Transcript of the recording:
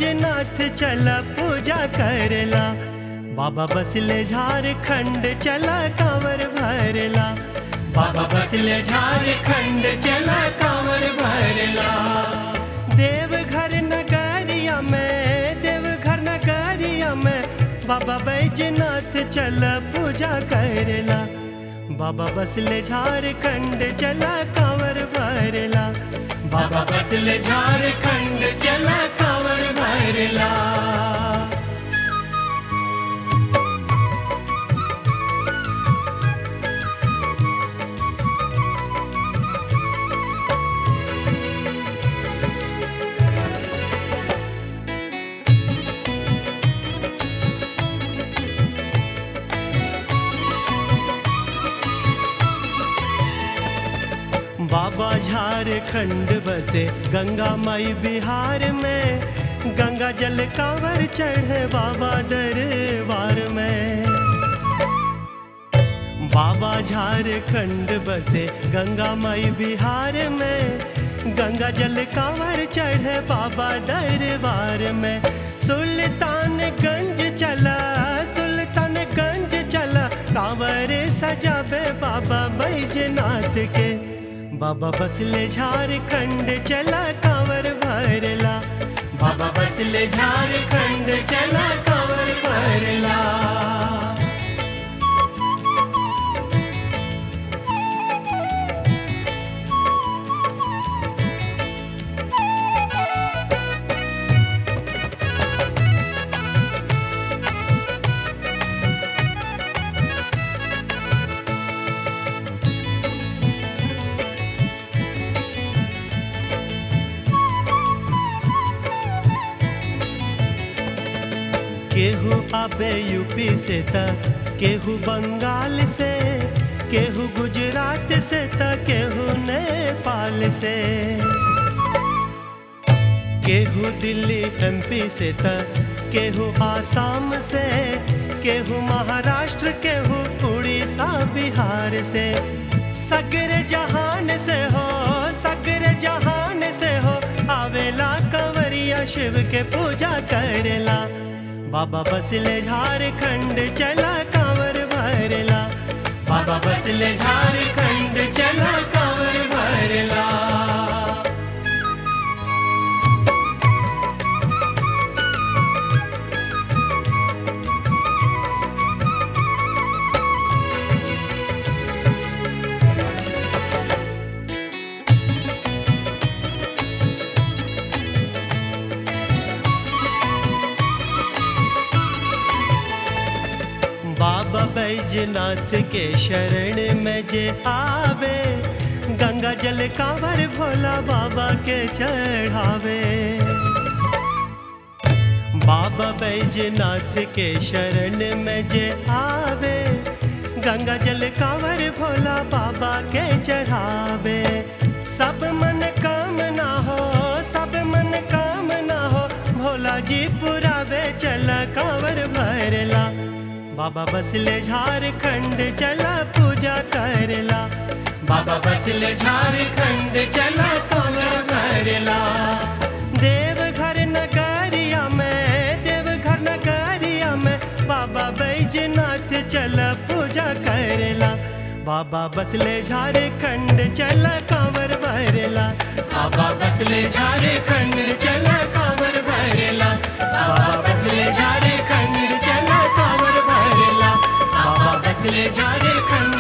बैजनाथ चला पूजा करला बाबा बसले झारखंड चला कांवर भरला बाबा बसले झारखंड चला कांवर भरला देवघर नगरिया में देवघर नगरिया में बाबा बैजनाथ चला पूजा करला बाबा बसले झारखंड चला कांवर भरला बाबा बसले झारखंड चला कांवर भरला बाबा झारखंड बसे गंगा माई बिहार में गंगा जल कांवर चढ़े बाबा दरबार में बाबा झारखंड बसे गंगा माई बिहार में गंगा जल कांवर चढ़े बाबा दरबार में सुल्तानगंज चला सुल्तानगंज चला कांवर सजाबे बाबा बैजनाथ के बाबा बसले झारखंड चला कांवर भरला बाबा बसले झारखंड चला कांवर भरला केहू आबे यूपी से त केहू बंगाल से केहू गुजरात से त केहू नेपाल से केहू दिल्ली एमपी से त केहू आसाम से केहू महाराष्ट्र केहू उड़ीसा बिहार से सगर जहान से हो सगर जहान से हो आवेला कंवरिया शिव के पूजा करेला बाबा बसले झारखंड चला कांवर भरला बाबा बसले झारखंड चला कांवर भरला बाबा बैजनाथ के शरण में जे आवे गंगा जल कांवर भोला बाबा के चढ़ावे बाबा बैजनाथ के शरण में जे आवे गंगा जल कांवर भोला बाबा के चढ़ावे सब मन कामना हो सब मन कामना हो भोला जी पुरावे चल कांवर भरला बाबा बसले झारखंड चला पूजा करला बाबा बसले झारखंड चला पूजा करला देवघर नगरिया में देवघर नगरिया में बाबा बैजनाथ चला पूजा करला बाबा बसले झारखंड चला कांवर भरला बाबा बसले झारखंड चला कांवर भरला बाबा बसले झारखंड चला कांवर भरला बाबा बसले झारखंड